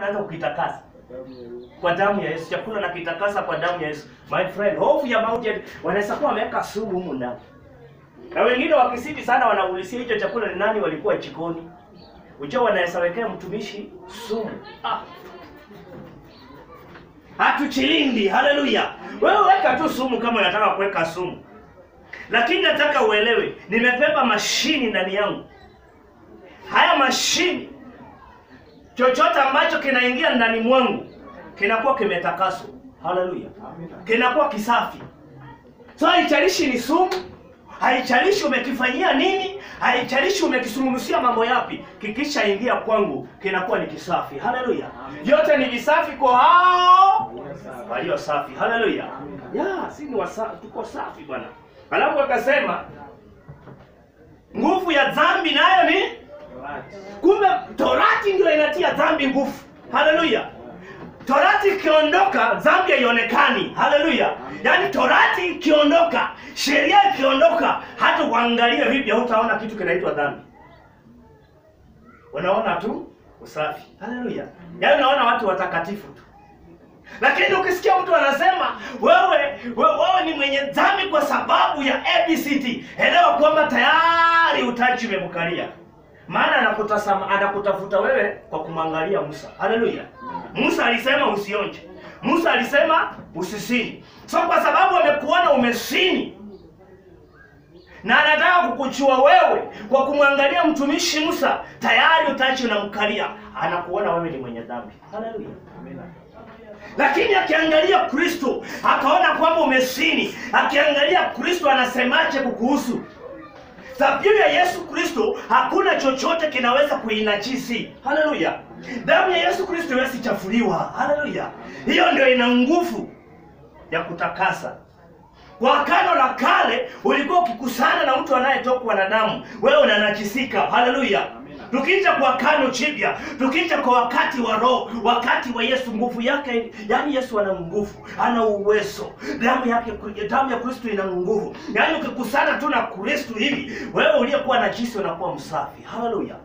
naweza kukitakasa kwa damu ya Yesu. Chakula nakitakasa kwa damu ya Yesu. My friend, hofu ya mauti wanaweza kuwa wameweka sumu humu ndani. Na wengine wakisidi sana wanaulisia hicho chakula ni nani walikuwa jikoni. Ujua wanaweza wekea mtumishi sumu. Ah. Hatuchilindi, haleluya. Wewe weka tu sumu kama unataka kuweka sumu. Lakini nataka uelewe, nimebeba mashini ndani yangu. Haya mashini chochote ambacho kinaingia ndani mwangu kinakuwa kimetakaswa. Haleluya. Kinakuwa kisafi. So haijalishi ni sumu, haijalishi umekifanyia nini, haijalishi umekisungumzia mambo yapi, kikishaingia kwangu kinakuwa ni kisafi. Haleluya. Yote ni visafi kwa hao walio safi. Haleluya. Ya, si ni wasafi, tuko safi bwana. Alafu akasema nguvu ya dhambi nayo ni kumbe torati ndio inatia dhambi nguvu. Haleluya. Torati ikiondoka dhambi haionekani. Haleluya. Yaani torati ikiondoka, sheria ikiondoka, hata uangalie vipi hutaona kitu kinaitwa dhambi. Unaona tu usafi. Haleluya. Yaani unaona watu watakatifu tu. Lakini ukisikia mtu anasema wewe, wewe, wewe ni mwenye dhambi kwa sababu ya ABCD, elewa kwamba tayari utaji umemkalia. Maana anakutazama anakutafuta wewe kwa kumwangalia Musa. Haleluya. Musa alisema usionje. Musa alisema usisini. So kwa sababu amekuona umesini na anataka kukuchua wewe kwa kumwangalia mtumishi Musa, tayari utachi unamkalia, anakuona wewe ni mwenye dhambi. Haleluya. Lakini akiangalia Kristo akaona kwamba umesini, akiangalia Kristo anasemaje kukuhusu dhabihu ya Yesu Kristo, hakuna chochote kinaweza kuinajisi. Haleluya! damu ya Yesu Kristo haiwezi chafuliwa. Haleluya! hiyo ndio ina nguvu ya kutakasa. Kwa Agano la Kale ulikuwa ukikusana na mtu anayetokwa na damu, wewe unanajisika. Haleluya! Tukija kwa Agano Jipya, tukija kwa wakati wa Roho, wakati wa Yesu, nguvu yake, yaani Yesu ana nguvu, ana uwezo, damu yake, damu ya Kristo ina nguvu. Yaani ukikusana tu na Kristo hivi, wewe uliyekuwa najisi unakuwa msafi. Haleluya!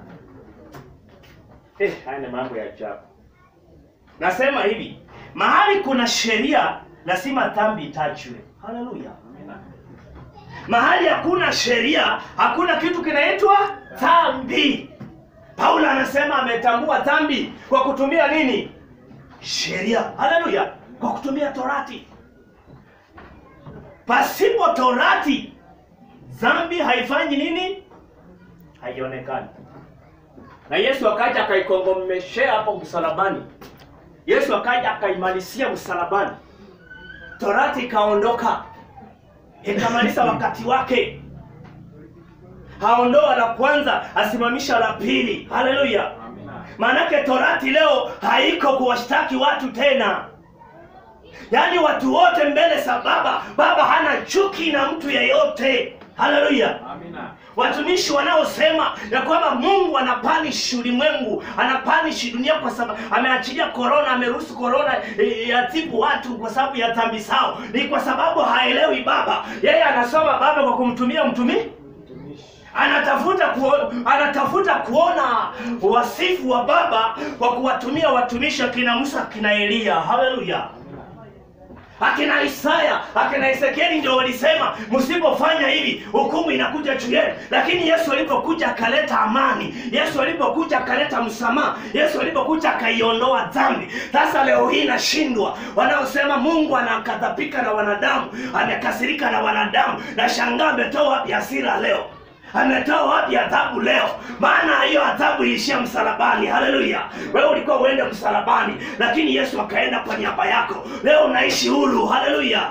Eh, haya ni mambo ya ajabu. Nasema hivi, mahali kuna sheria lazima dhambi itajwe. Haleluya. Mahali hakuna sheria, hakuna kitu kinaitwa dhambi. Paulo anasema ametambua dhambi kwa kutumia nini? Sheria. Haleluya. Kwa kutumia torati. Pasipo torati dhambi haifanyi nini? Haionekani. Na Yesu akaja akaikongomeshea hapo msalabani. Yesu akaja akaimalisia msalabani. Torati ikaondoka, ikamaliza wakati wake. Haondoa la kwanza, asimamisha la pili. Haleluya! Maanake torati leo haiko kuwashtaki watu tena, yaani watu wote mbele za Baba. Baba hana chuki na mtu yeyote. Haleluya! Watumishi wanaosema ya kwamba Mungu anapanishi ulimwengu, anapanishi dunia kwa sababu ameachilia korona, ameruhusu korona e, yatibu watu kwa sababu ya dhambi zao, ni kwa sababu haelewi Baba. Yeye anasoma Baba kwa kumtumia mtumi anatafuta kuona, anatafuta kuona wasifu wa Baba kwa kuwatumia watumishi akina Musa, akina Eliya. Haleluya! akina Isaya akina Ezekieli ndio walisema msipofanya hivi hukumu inakuja juu yenu. Lakini Yesu alipokuja akaleta amani, Yesu alipokuja akaleta msamaha, Yesu alipokuja akaiondoa dhambi. Sasa leo hii nashindwa wanaosema Mungu anakadhabika na wanadamu, amekasirika na wanadamu. Nashangaa ametoa wapi hasira leo? ametoa wapi adhabu leo? Maana hiyo adhabu ilishia msalabani. Haleluya! Wewe ulikuwa uende msalabani, lakini Yesu akaenda kwa niaba yako. Leo unaishi huru. Haleluya!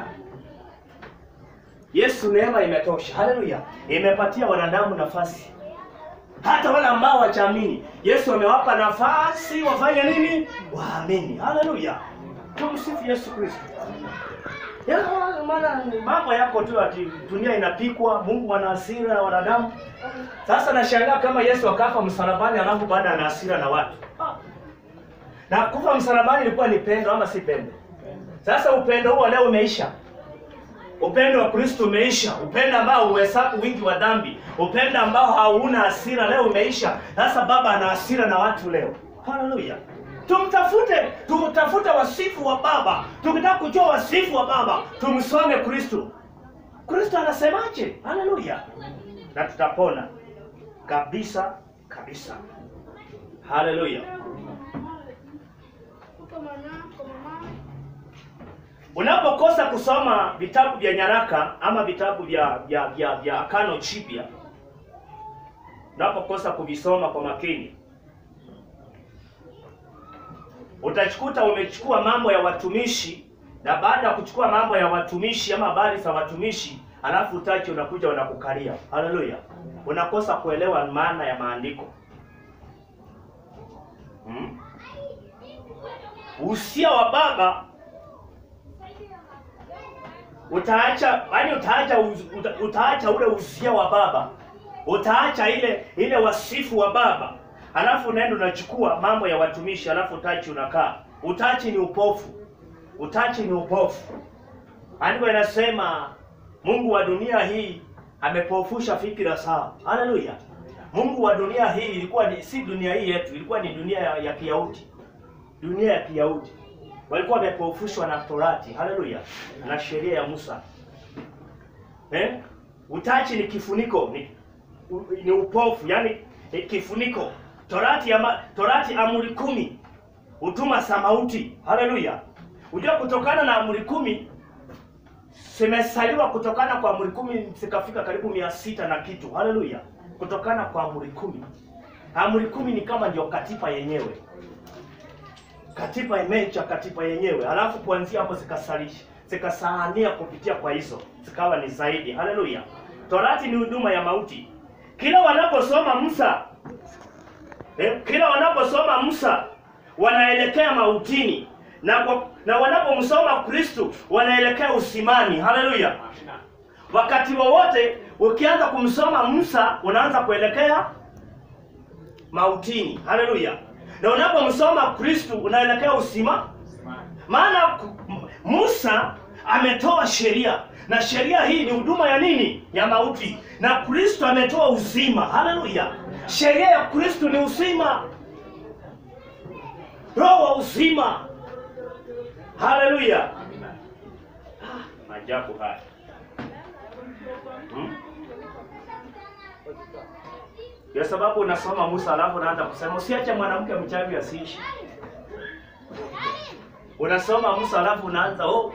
Yesu, neema imetosha. Haleluya! Imepatia wanadamu nafasi, hata wale ambao wachaamini. Yesu amewapa nafasi wafanye nini? Waamini. Haleluya! Tumsifu Yesu Kristo. Ya, maana ni mambo yako tu ati dunia inapikwa, Mungu ana hasira na wanadamu. Sasa nashangaa kama Yesu akafa msalabani alafu baada ana hasira na watu. Ah. Na kufa msalabani ilikuwa ni pendo ama si pendo? Sasa upendo huo leo umeisha. Upendo wa Kristo umeisha. Upendo ambao huhesabu wingi wa dhambi, upendo ambao hauna hasira leo umeisha. Sasa Baba ana hasira na watu leo. haleluya tumtafute tumtafute wasifu wa baba tukitaka kujua wasifu wa baba tumsome kristo kristo anasemaje haleluya na tutapona kabisa kabisa haleluya unapokosa kusoma vitabu vya nyaraka ama vitabu vya vya vya, vya akano chipya unapokosa kuvisoma kwa makini utachikuta umechukua mambo ya watumishi na baada ya kuchukua mambo ya watumishi ama habari za watumishi alafu utachi unakuja unakukalia haleluya unakosa kuelewa maana ya maandiko hmm? usia wa baba utaacha yani utaacha uz- uta, utaacha ule usia wa baba utaacha ile ile wasifu wa baba alafu unaenda unachukua mambo ya watumishi alafu utachi unakaa utachi ni upofu utachi ni upofu andiko inasema mungu wa dunia hii amepofusha fikira sawa haleluya mungu wa dunia hii ilikuwa ni, si dunia hii yetu ilikuwa ni dunia ya, ya kiyahudi dunia ya kiyahudi walikuwa wamepofushwa na torati haleluya na sheria ya musa eh? utachi ni kifuniko ni, u, ni upofu yani ni kifuniko torati ya ma, torati amri kumi hutuma samauti haleluya unajua kutokana na amri kumi zimesaliwa kutokana kwa amri kumi zikafika karibu mia sita na kitu haleluya kutokana kwa amri kumi amri kumi ni kama ndio katiba yenyewe katiba imecha katiba yenyewe alafu kuanzia hapo zikasalisha zikasahania kupitia kwa hizo zikawa ni zaidi haleluya torati ni huduma ya mauti kila wanaposoma musa eh, kila wanaposoma musa wanaelekea mautini na kwa, na wanapomsoma kristu wanaelekea usimani haleluya wakati wowote ukianza kumsoma musa unaanza kuelekea mautini haleluya na unapomsoma kristu unaelekea usima maana ku- M- musa ametoa sheria na sheria hii ni huduma ya nini ya mauti na kristo ametoa uzima haleluya sheria ya kristo ni uzima roho wa uzima haleluya Ah, maajabu haya hmm? Ndio sababu unasoma Musa alafu unaanza kusema usiache mwanamke mchawi asiishi. Unasoma Musa alafu unaanza oh,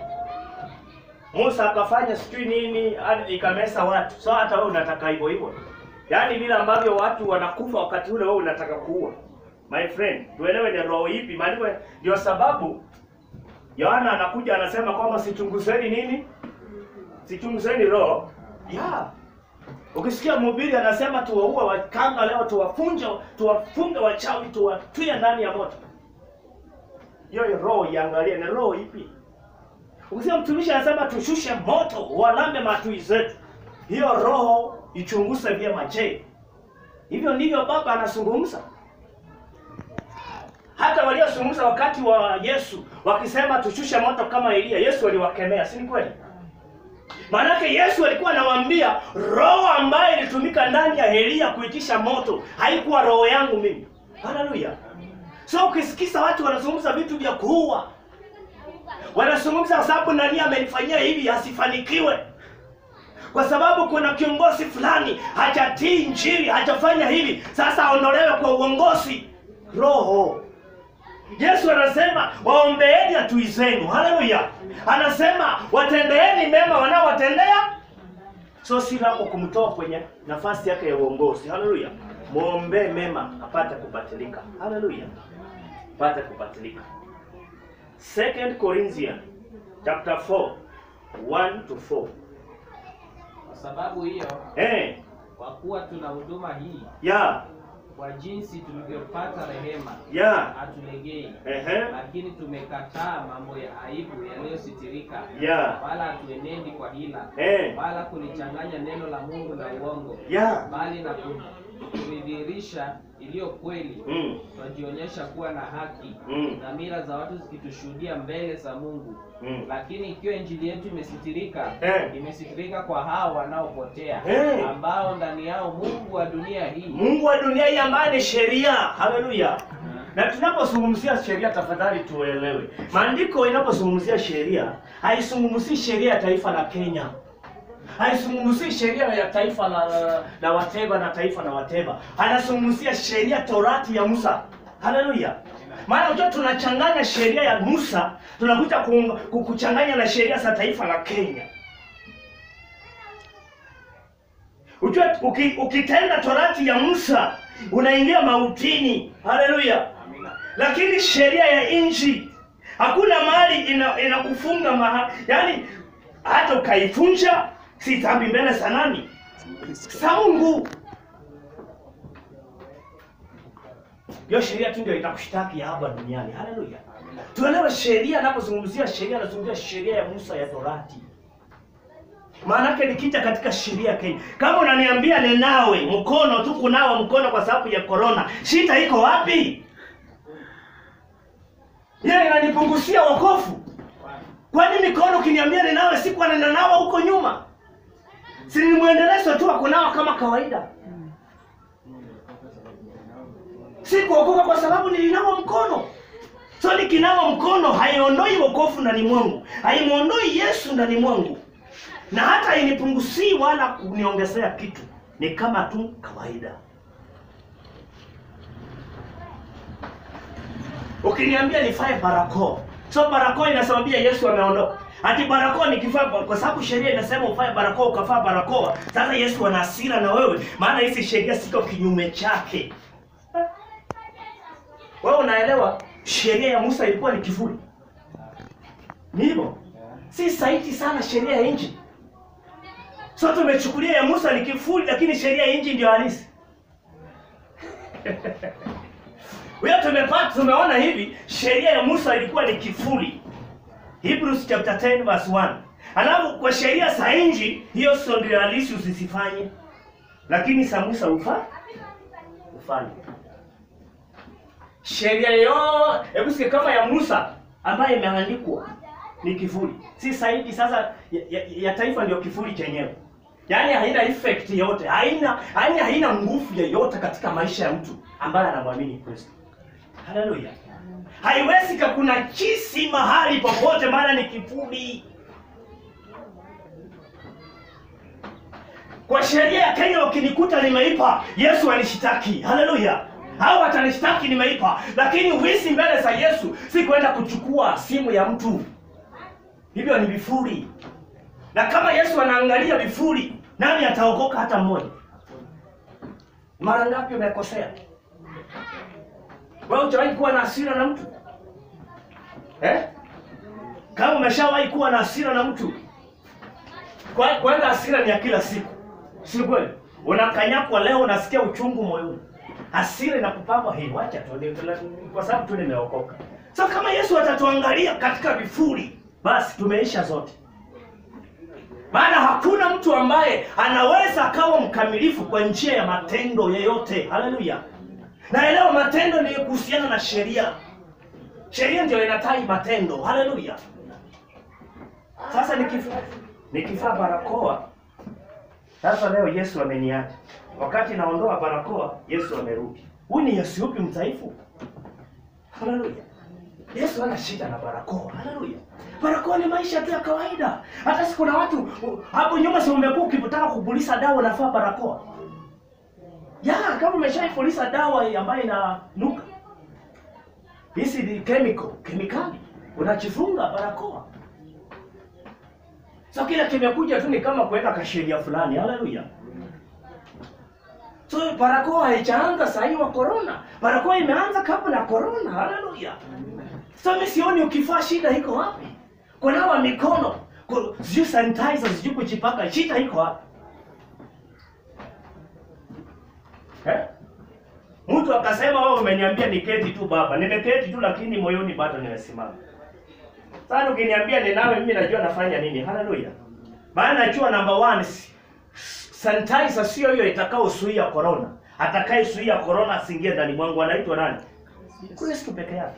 Musa akafanya sijui nini hadi ikamesa watu. So hata wewe unataka hivyo hivyo. Yaani vile ambavyo watu wanakufa wakati ule wewe unataka kuua. My friend, tuelewe ni roho ipi? Maandiko ndio sababu Yohana anakuja anasema kwamba sichunguzeni nini? Sichunguzeni roho. Yeah. Ukisikia mhubiri anasema tuwaue wakanga leo, tuwafunje, tuwafunge wachawi, tuwatwie ndani ya moto, hiyo hiyo roho iangalie, ni roho ipi? Ukisikia mtumishi anasema tushushe moto, walame matui zetu, hiyo roho ichunguze vyema. Je, hivyo ndivyo Baba anazungumza? Hata waliozungumza wakati wa Yesu wakisema tushushe moto kama Elia, Yesu aliwakemea, si ni kweli? Maanake Yesu alikuwa anawaambia roho ambayo ilitumika ndani ya Elia kuitisha moto haikuwa roho yangu mimi. Haleluya! So ukisikiza watu wanazungumza vitu vya kuua, wanazungumza kwa sababu nani amenifanyia hivi asifanikiwe, kwa sababu kuna kiongozi fulani hajatii Injili, hajafanya hivi, sasa aondolewe kwa uongozi. Roho Yesu anasema waombeeni adui zenu. Haleluya! Anasema watendeeni mema wanaowatendea. So si lako kumtoa kwenye nafasi yake ya uongozi. Haleluya! Muombee mema apate kubatilika. Haleluya! Apate kubatilika. Second Corinthians chapter 4 1 to 4. Kwa sababu hiyo, Eh, kwa kuwa tuna huduma hii, ya kwa jinsi tulivyopata rehema, ya hatulegei, ehe lakini tumekataa mambo ya aibu yaliyositirika, ya wala hatuenendi kwa hila, eh wala kulichanganya neno la Mungu na uongo, ya bali na ku- kulidhihirisha iliyo kweli, mm twajionyesha kuwa na haki, mm dhamira za watu zikitushuhudia mbele za Mungu. mm Lakini ikiwa injili yetu imesitirika, Eh. imesitirika kwa hao wanaopotea, Eh. ambao ndani yao Mungu wa dunia hii Mungu wa dunia hii ambaye ni sheria. Haleluya. Na tunapozungumzia sheria, tafadhali tuelewe, maandiko inapozungumzia sheria haizungumzii sheria ya taifa la Kenya, haizungumzii sheria ya taifa la, la, la Wateba na taifa la Wateba, anazungumzia sheria Torati ya Musa. Haleluya! Maana unajua tunachanganya sheria ya Musa tunakuja kuunga- ku- kuchanganya na sheria za taifa la Kenya. Ujue uki, ukitenda torati ya Musa unaingia mautini. Haleluya! Lakini sheria ya nchi hakuna mahali ina- inakufunga maha, yaani hata ukaifunja si dhambi mbele za nani? Za Mungu. Hiyo sheria tu ndio itakushtaki hapa duniani. Haleluya! Tuelewe sheria, anapozungumzia sheria anazungumzia sheria ya Musa ya Torati. Maanake nikija katika sheria ya Kenya, kama unaniambia ninawe mkono tu kunawa mkono kwa sababu ya corona, shida iko wapi? Yeye inanipunguzia wokovu. Kwani mikono ukiniambia ninawe, siku anananawa huko nyuma, si ni mwendelezo tu wa kunawa kama kawaida? Si kuokoka kwa sababu nilinawa mkono. So nikinawa mkono haiondoi wokovu ndani mwangu, haimwondoi Yesu ndani mwangu na hata hainipunguzii wala kuniongezea kitu, ni kama tu kawaida. Ukiniambia nifae barakoa, so barakoa inasababia Yesu ameondoka. Ati barakoa nikivaa, kwa sababu sheria inasema ufae barakoa, ukavaa barakoa, sasa Yesu ana hasira na wewe, maana hizi sheria siko kinyume chake. Wewe unaelewa, sheria ya Musa ilikuwa ni kivuli, ni hivyo, si saiti sana sheria ya nchi. So tumechukulia ya Musa ni kifuli, lakini sheria ya nchi ndio halisi. Wewe tumepata tumeona hivi, sheria ya Musa ilikuwa ni kifuli. Hebrews chapter 10 verse 1. Alafu kwa sheria za nchi hiyo sio ndio halisi usisifanye. Lakini za Musa ufa ufanye. Sheria yo, hebu sikia kama ya Musa ambayo imeandikwa ni kifuli. Si zaidi sasa ya, ya, ya taifa ndio kifuli chenyewe. Yaani haina effect yote, haina yaani haina nguvu yoyote katika maisha ya mtu ambaye anamwamini Kristo. Haleluya. Haiwezi kakuna chisi mahali popote, maana ni kifuli. Kwa sheria ya Kenya ukinikuta nimeipa, Yesu anishitaki. Haleluya. Hao watanishtaki nimeipa, lakini wizi mbele za Yesu si kwenda kuchukua simu ya mtu. Hivyo ni vifuri. Na kama Yesu anaangalia vifuri, nani ataokoka hata mmoja? Mara ngapi umekosea? Wewe hujawahi kuwa na hasira na mtu eh? Kama umeshawahi kuwa na hasira na mtu, kwa kwanza hasira ni ya kila siku, si kweli? Unakanyakwa leo, unasikia uchungu moyoni, hasira inakupamba hii, wacha tu ni- ni- kwa sababu tu nimeokoka. So kama Yesu atatuangalia katika vifuri, basi tumeisha zote maana hakuna mtu ambaye anaweza akawa mkamilifu kwa njia ya matendo yeyote. Haleluya! Naelewa matendo ni kuhusiana na sheria. Sheria ndio inatai matendo. Haleluya! Sasa nikivaa nikivaa barakoa, sasa leo Yesu ameniacha. Wakati naondoa barakoa, Yesu amerudi. Huyu ni Yesu yupi mdhaifu? Haleluya! Yesu hana shida na barakoa. Haleluya! Barakoa ni maisha tu ya kawaida. Hata si kuna watu u- hapo nyuma, si umekuwa ukitaka kupuliza dawa unafaa barakoa ya kama umeshaipuliza dawa ambayo inanuka, hizi ni chemical kemikali, unachifunga barakoa. So kila kimekuja tu ni kama kuweka kasheria fulani. Haleluya! So barakoa haijaanza saa hii wa corona, barakoa imeanza kabla ya corona. Haleluya! So mimi sioni ukifaa shida iko wapi? Kunawa mikono, ku- sijui sanitizer, sijui kujipaka, shida iko wapi? Eh? Mtu akasema wewe umeniambia niketi tu baba. Nimeketi tu lakini moyoni bado nimesimama. Sasa ukiniambia ninawe mimi najua nafanya nini. Haleluya. Maana najua number one s- sanitizer sio hiyo itakaozuia corona. Atakayezuia corona asiingie ndani mwangu anaitwa nani? Kristo peke yake.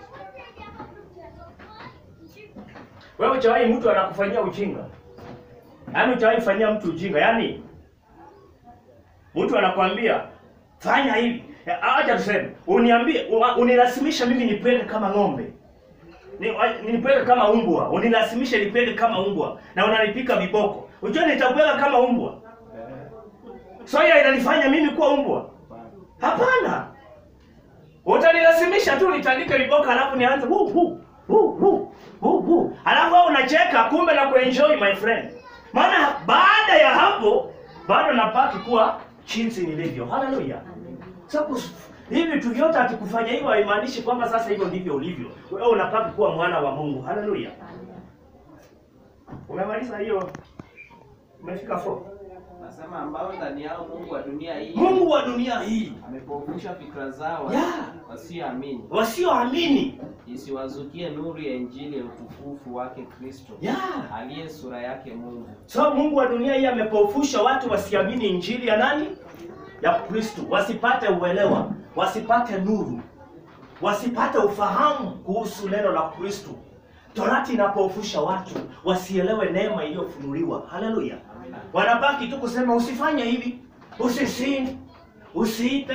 Wewe hujawahi mtu anakufanyia ujinga. Yaani hujawahi fanyia mtu ujinga. Yaani mtu anakwambia fanya hivi, Ya, Acha tuseme, uniambie, ua- unilazimisha mimi nipende kama ng'ombe. Ni- wa- Nipende kama umbwa, unilazimisha nipende kama umbwa na unanipika viboko. Unajua nitakupenda kama umbwa. Soya inanifanya mimi kuwa umbwa? Hapana. Utanilazimisha tu nitandike viboko alafu nianze hu hu hu hu hu hu. Alafu wewe unacheka kumbe na kuenjoy my friend. Maana baada ya hapo bado napaki kuwa jinsi nilivyo. Haleluya. Sasa kus- hivi vitu vyote atikufanya hivyo haimaanishi kwamba sasa hivyo ndivyo ulivyo. Wewe unapaki kuwa mwana wa Mungu. Haleluya. Umemaliza hiyo? Umefika 4. Nasema ambao ndani yao Mungu wa dunia hii Mungu wa dunia hii amepofusha fikra zao Yeah. wasioamini wasioamini isiwazukie nuru ya injili ya utukufu wake Kristo Yeah. aliye sura yake Mungu. So Mungu wa dunia hii amepofusha watu wasiamini injili ya nani? Ya Kristo, wasipate uelewa, wasipate nuru, wasipate ufahamu kuhusu neno la Kristo. Torati inapofusha watu wasielewe neema iliyofunuliwa. Haleluya! Wanabaki tu kusema usifanye hivi, usisini, usiipe,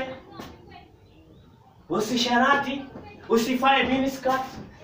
usisharati, usifae miniskirt.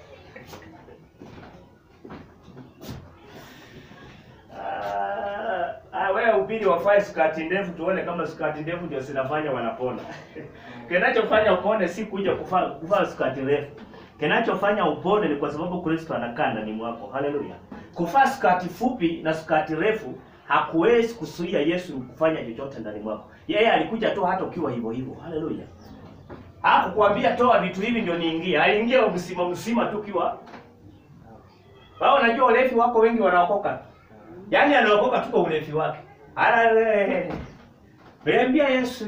Ah, ah, wewe ubiri wafae skati ndefu tuone kama skati ndefu ndio zinafanya wanapona. Kinachofanya upone si kuja kuvaa kuvaa skati refu. Kinachofanya upone ni kwa sababu Kristo anakaa ndani mwako. Haleluya. Kuvaa skati fupi na skati refu hakuwezi kuzuia Yesu kufanya chochote ndani mwako. Yeye alikuja tu hata ukiwa hivyo hivyo. Haleluya. Hakukwambia toa vitu hivi ndio niingie. Aliingia msima msima tu kiwa. Wao unajua ulevi wako wengi wanaokoka. Yaani anaokoka tu kwa ulevi wake. Ala Niambia Yesu.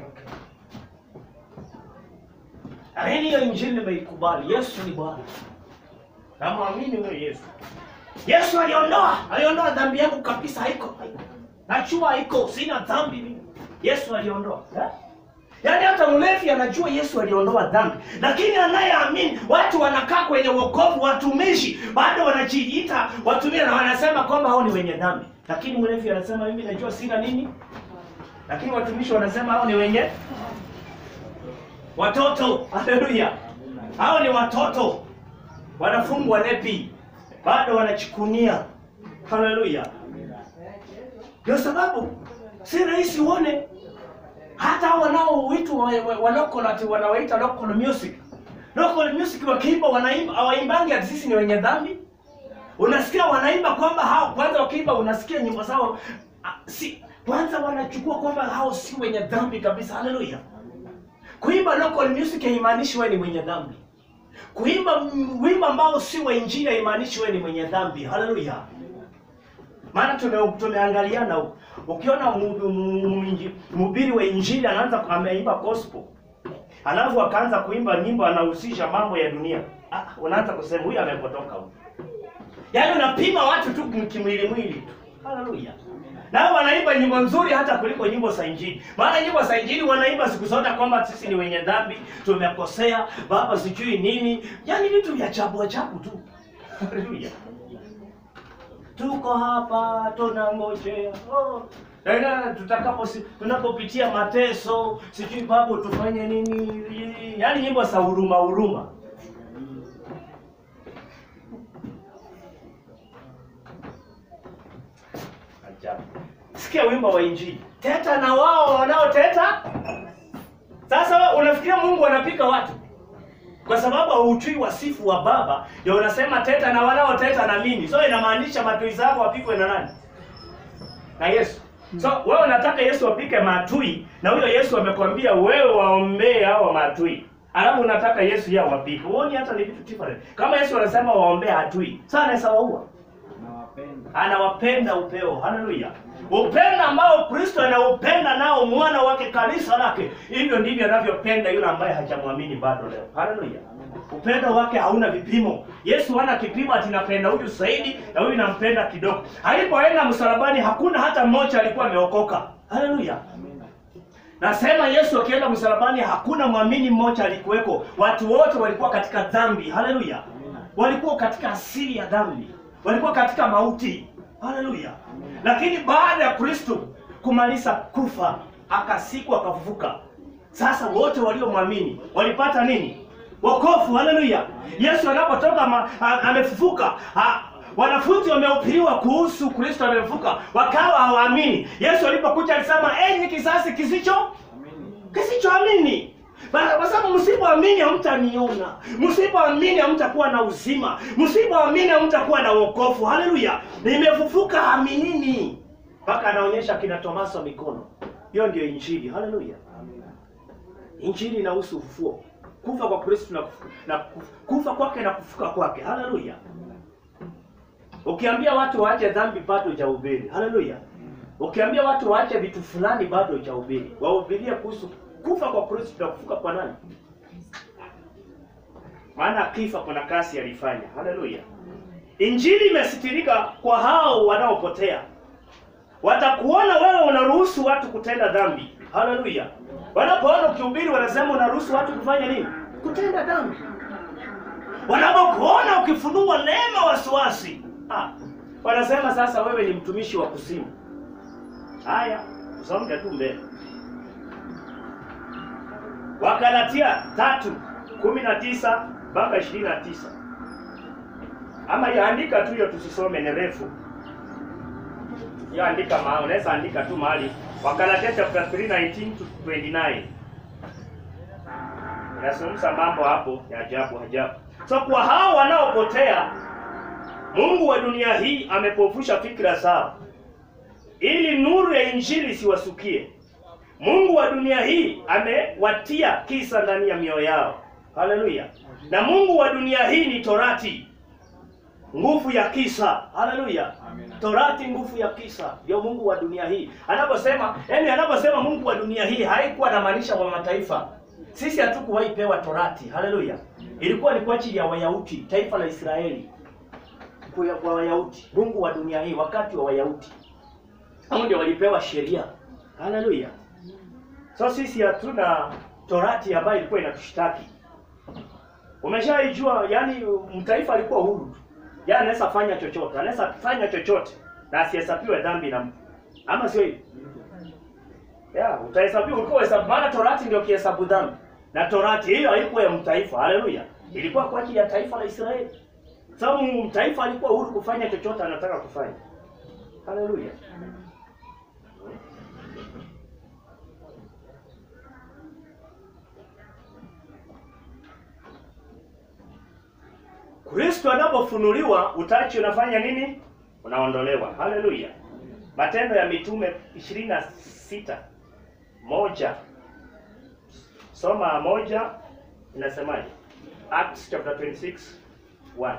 Lakini hiyo injili nimeikubali. Yesu ni Bwana. Namwamini huyo Yesu. Yesu aliondoa, aliondoa dhambi yangu kabisa haiko. haiko. Najua haiko, sina dhambi mimi. Yesu aliondoa. Eh? Yaani hata mlevi anajua Yesu aliondoa dhambi, lakini anayeamini, watu wanakaa kwenye wokovu, watumishi bado wanajiita watumia na wanasema kwamba hao ni wenye dhambi, lakini mlevi anasema mimi najua sina nini, lakini watumishi wanasema hao ni wenye watoto. Haleluya, hao ni watoto, wanafungwa nepi, bado wanachikunia. Haleluya, ndio sababu si rahisi uone hata wanaoitwa wa- wa- wa local ati wanawaita local music local music wakiimba wanaimba hawaimbangi ati sisi ni wenye dhambi unasikia wanaimba kwamba hao kwanza wakiimba unasikia nyimbo zao ah, si kwanza wanachukua kwamba hao si wenye dhambi kabisa haleluya kuimba local music haimaanishi wewe ni mwenye dhambi kuimba m- wimbo ambao si wa injili haimaanishi wewe ni mwenye dhambi haleluya maana tume- tumeangaliana huko. Ukiona mu- mu- mu- mhubiri wa injili anaanza ameimba gospel, alafu akaanza kuimba nyimbo anahusisha mambo ya dunia, ah, unaanza kusema huyu amepotoka huyu. Yaani unapima watu tu kimwili mwili tu. Haleluya. Nao wanaimba nyimbo nzuri hata kuliko nyimbo za injili. Maana nyimbo za injili wanaimba siku zote kwamba sisi ni wenye dhambi, tumekosea, baba sijui nini. Yaani vitu vya ajabu ajabu tu. Haleluya tuko hapa tunangojea oh. Tena tutakapo si- tunapopitia mateso sijui babu tufanye nini yaani nyimbo za huruma huruma ajabu sikia wimbo wa injili teta na wao wanaoteta sasa wewe unafikiria mungu anapika watu kwa sababu hauchui wasifu wa baba ndio unasema teta na wanaoteta na mimi so inamaanisha matui zako wapikwe na nani na yesu so wewe unataka yesu apike matui na huyo yesu amekwambia wewe waombee hao matui alafu unataka yesu yeye awapike huoni hata ni vitu different kama yesu anasema waombee hatui sasa anaweza waua Nawapenda. anawapenda upeo haleluya upendo ambao kristo anaupenda nao mwana wake kanisa lake hivyo ndivyo anavyopenda yule ambaye hajamwamini bado leo haleluya upendo wake hauna vipimo yesu hana kipimo ati napenda huyu zaidi na huyu nampenda kidogo alipoenda msalabani hakuna hata mmoja alikuwa ameokoka haleluya nasema yesu akienda msalabani hakuna mwamini mmoja alikuweko watu wote walikuwa katika dhambi haleluya walikuwa katika asili ya dhambi walikuwa katika mauti haleluya lakini baada ya kristo kumaliza kufa akasikwa akafufuka Sasa wote waliomwamini walipata nini? Wokovu. Haleluya! Yesu anapotoka ma- a- amefufuka, a- wanafunzi wamehubiriwa kuhusu Kristo amefufuka, wakawa hawaamini. Yesu alipokuja alisema, enyi kizazi kisicho Amini. kisichoamini Ba- kwa sababu msipoamini hamtaniona, msipoamini hamtakuwa na uzima, msipoamini hamtakuwa na wokovu. Haleluya! Nimefufuka, aminini. Mpaka anaonyesha kina Tomaso mikono. Hiyo ndio Injili. Haleluya! Amina. Injili inahusu ufufuo, kufa kwa Kristo na, kufu- na kufu- kufa kwake na kufuka kwake. Haleluya! Ukiambia watu waache dhambi bado hujahubiri. Haleluya! Ukiambia watu waache vitu fulani bado hujahubiri. Wahubirie kuhusu kufa kwa Kristo na kufuka kwa nani? Maana akifa kuna kazi alifanya. Haleluya! Injili imesitirika kwa hao wanaopotea. Watakuona wewe unaruhusu watu kutenda dhambi. Haleluya! Wanapoona ukihubiri wanasema unaruhusu watu kufanya nini? Kutenda dhambi. Wanapokuona ukifunua neema wasiwasi, ah, wanasema sasa wewe ni mtumishi wa kuzimu. Haya, usonge tu mbele. Wakalatia tatu kumi na tisa mpaka ishirini na tisa ama yaandika tu hiyo, tusisome ni refu. Hiyo andika mahali, unaweza andika tu mahali. Wakalatia chapter 3 19 to 29 inazungumza mambo hapo ya ajabu ajabu. So kwa hao wanaopotea, Mungu wa dunia hii amepofusha fikra zao ili nuru ya injili siwasukie. Mungu wa dunia hii amewatia kisa ndani ya mioyo yao. Haleluya! Na Mungu wa dunia hii ni Torati, nguvu ya kisa. Haleluya! Amina. Torati, nguvu ya kisa, ndio Mungu wa dunia hii. Anaposema yani, anaposema Mungu wa dunia hii haikuwa anamaanisha wa mataifa. Sisi hatukuwahi pewa Torati. Haleluya! Ilikuwa ni kwa ajili ya Wayahudi, taifa la Israeli, kwa kwa Wayahudi. Mungu wa dunia hii wakati wa Wayahudi hao ndio walipewa sheria. Haleluya! So sisi hatuna Torati ambayo ilikuwa inatushtaki. Umeshaijua, yani mtaifa alikuwa huru tu. Yaani anaweza fanya chochote, anaweza fanya chochote na asihesabiwe dhambi na mtu. Ama sio hivyo? Ya, utahesabiwa ulikuwa hesabu maana Torati ndio kihesabu dhambi. Na Torati hiyo haikuwa ya mtaifa. Haleluya. Ilikuwa kwa ajili ya taifa la Israeli. Sababu mtaifa alikuwa huru kufanya chochote anataka kufanya. Haleluya. Kristo anapofunuliwa utachi unafanya nini? Unaondolewa. Haleluya. Matendo ya Mitume 26 moja. Soma moja inasemaje? Acts chapter 26 1.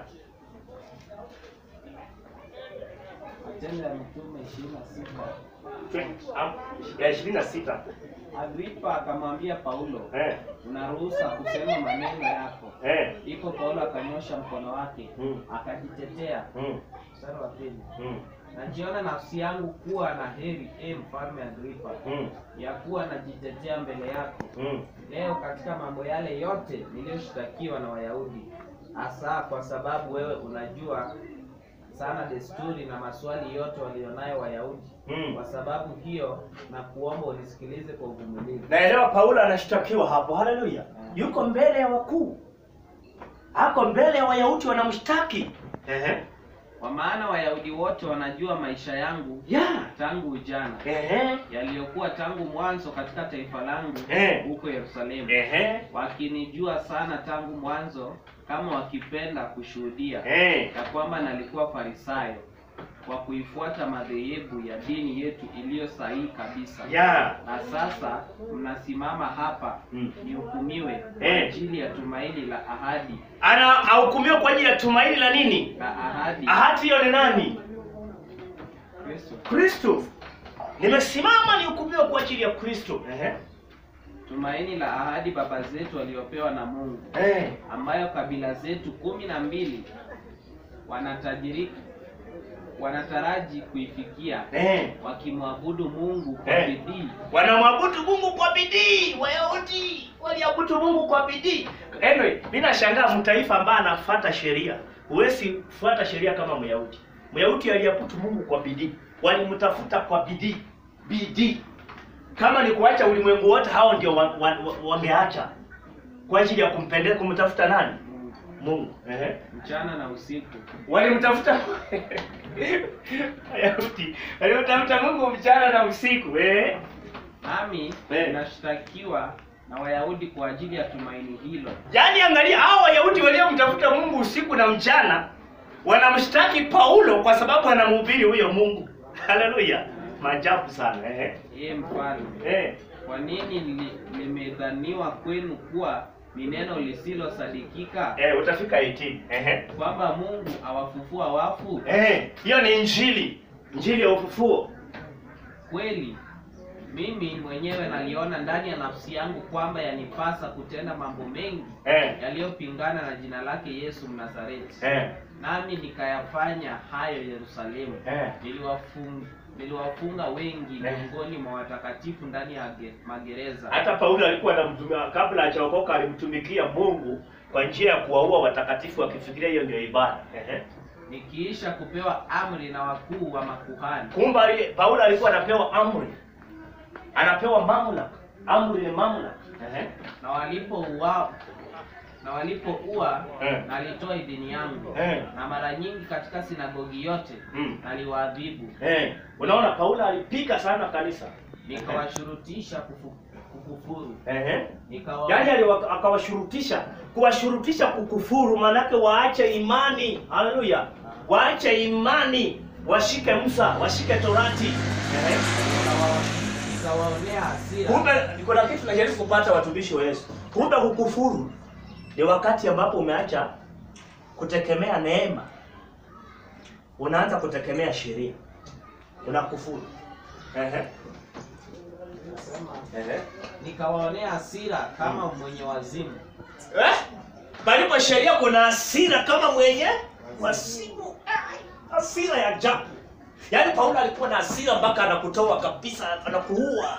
Matendo ya Mitume 26. Twen- am- ya 26. Agripa akamwambia Paulo, Eh, unaruhusa kusema maneno yako. eh. Ndipo Paulo akanyosha mkono wake Mm. akajitetea. Mm, Mstari wa pili. mm, Najiona nafsi yangu kuwa na heri, e mfalme Agripa, mm, ya kuwa najitetea mbele yako mm. leo katika mambo yale yote niliyoshtakiwa na Wayahudi, hasa kwa sababu wewe unajua sana desturi na maswali yote walionayo Wayahudi. Mm. Kwa sababu hiyo na kuomba unisikilize kwa uvumilivu. Naelewa Paulo anashtakiwa hapo. Haleluya. Yuko mbele ya wakuu. Ako mbele ya Wayahudi wanamshtaki. Ehe. Kwa maana Wayahudi wote wanajua maisha yangu Ya. tangu ujana, Ehe. yaliyokuwa tangu mwanzo katika taifa langu Eh. huko Yerusalemu, Ehe. wakinijua sana tangu mwanzo, kama wakipenda kushuhudia Eh. ya kwamba nalikuwa Farisayo kwa kuifuata madhehebu ya dini yetu iliyo sahihi kabisa. Ya. Na sasa mnasimama hapa Mm. nihukumiwe kwa Eh. ajili ya tumaini la ahadi Ana ahukumiwa kwa ajili ya tumaini la nini? la ahadi Ahadi hiyo ni nani? Kristo, Kristo. Nimesimama nihukumiwe kwa ajili ya Kristo. Ehe. tumaini la ahadi baba zetu waliopewa na Mungu, Eh. ambayo kabila zetu kumi na mbili wanatajiri wanataraji kuifikia Eh. wakimwabudu Mungu kwa Eh. bidii Wanamwabudu Mungu kwa bidii. Wayahudi waliabudu Mungu kwa bidii. Anyway, mimi nashangaa mtaifa ambaye anafuata sheria. Huwezi kufuata sheria kama Myahudi. Myahudi aliabudu Mungu kwa bidii. Walimtafuta kwa bidii. Bidii. kama ni kuacha ulimwengu wote, hao ndio wa, wa, wa, wangeacha kwa ajili ya kumpendeza kumtafuta nani? Mungu. Ehe. mchana na usiku Walimtafuta Wayahudi walimtafuta Mungu mchana na usiku eh? nami Eh. ninashtakiwa na Wayahudi kwa ajili ya tumaini hilo. Yaani angalia hao Wayahudi waliomtafuta Mungu usiku na mchana wanamshtaki Paulo kwa sababu anamhubiri huyo Mungu. Haleluya. Maajabu sana eh. Ee mfalme, Eh. kwa nini li- limedhaniwa kwenu kuwa ni neno lisilosadikika Eh, utafika 18. Eh. kwamba Mungu awafufua wafu? Eh, hiyo ni injili. Injili ya ufufuo. Kweli mimi mwenyewe naliona ndani ya nafsi yangu kwamba yanipasa kutenda mambo mengi Eh. yaliyopingana na jina lake Yesu Mnazareti, Eh. nami nikayafanya hayo Yerusalemu. Eh. Niliwafunga, niliwafunga wengi Eh. miongoni mwa watakatifu ndani ya ge- magereza. Hata Paulo alikuwa anamtumia kabla hajaokoka alimtumikia Mungu kwa njia ya kuwaua watakatifu akifikiria hiyo ndio ibada. Eh. Nikiisha kupewa amri na wakuu wa makuhani Kumbe ali- Paulo alikuwa anapewa amri, anapewa mamlaka. Amri ni mamlaka. Ehe. na walipouwa na walipoua Eh. nalitoa idhini yangu Eh. na mara nyingi katika sinagogi yote Mm. naliwaadhibu Eh. Unaona Paulo alipika sana kanisa. nikawashurutisha kufu, kukufuru Ehe. nikawa Yaani aliwa- akawashurutisha, kuwashurutisha kukufuru, maanake waache imani. Haleluya, waache imani, washike Musa, washike Torati. Ehe. nikawa- nikawaonea hasira Kumbe kuna kitu najaribu kupata watumishi wa Yesu. Kumbe kukufuru ni wakati ambapo umeacha kutegemea neema, unaanza kutegemea sheria, unakufuru. Ehe. Ehe. nikawaonea hasira kama mwenye wazimu Eh? Palipo sheria kuna hasira kama mwenye wasimu. Ai, Hasira ya ajabu. Yaani Paulo alikuwa na hasira mpaka anakutoa kabisa, anakuua.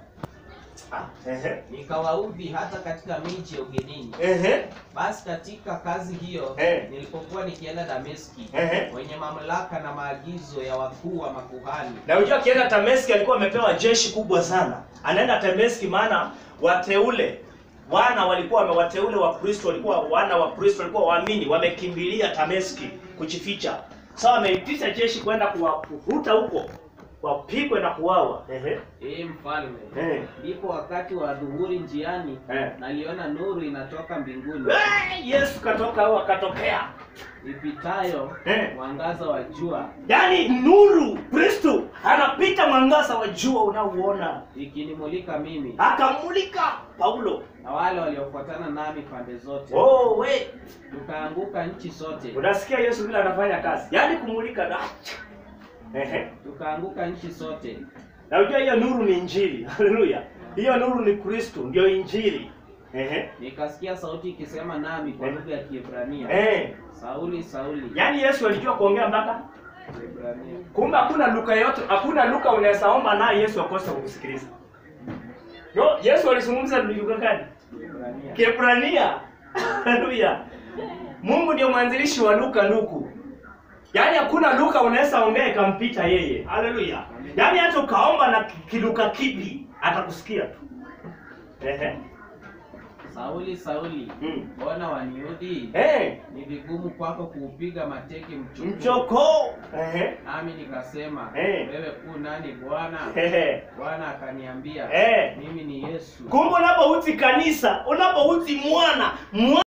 Ah, ehe. nikawaudhi hata katika miji ya ugenini Ehe. basi katika kazi hiyo Eh. nilipokuwa nikienda Dameski Ehe. wenye mamlaka na maagizo ya wakuu wa makuhani Na unajua akienda Dameski alikuwa amepewa jeshi kubwa sana. Anaenda Dameski maana wateule wana walikuwa wame- wateule wa Kristo walikuwa wana wa Kristo walikuwa waamini wamekimbilia Dameski kujificha. Sasa wameitisha jeshi kwenda kuwavuta huko wapigwe na kuwawa. Ehe. ee mfalme Eh. ndipo wakati wa dhuhuri njiani Eh. naliona nuru inatoka mbinguni Eh, Yesu katoka au akatokea. ipitayo Eh. mwangaza wa jua Yaani nuru Kristo anapita mwangaza wa jua unaouona. ikinimulika mimi Akamulika Paulo. na wale waliofuatana nami pande zote Oh, we. tukaanguka nchi sote Unasikia Yesu vile anafanya kazi. Yaani kumulika na Ehe. tukaanguka nchi sote Na unajua hiyo nuru ni injili. Haleluya. Hiyo nuru ni Kristo, ndio injili. Ehe. nikasikia sauti ikisema nami kwa Eh. lugha ya Kiebrania Eh. Sauli Sauli Yaani Yesu alijua kuongea mpaka Kiebrania kumbe hakuna luka yote, hakuna luka unaweza omba naye Yesu akose kukusikiliza. Yo, Yesu alizungumza lugha gani? Kiebrania Kiebrania. Haleluya. Mungu ndio mwanzilishi wa Luka Luku. Yaani hakuna Luka unaweza ongea ikampita yeye. Haleluya. Yaani hata ukaomba na ki- kiluka kipi atakusikia tu. Ehe. Sauli Sauli Mm. mbona waniudhi Eh, ni vigumu kwako kuupiga mateke mchuku mchoko. Ehe. nami nikasema Eh. wewe ku nani Bwana Ehe. Bwana akaniambia Eh. mimi ni Yesu Kumbe unapouti kanisa, unapouti mwana, mwana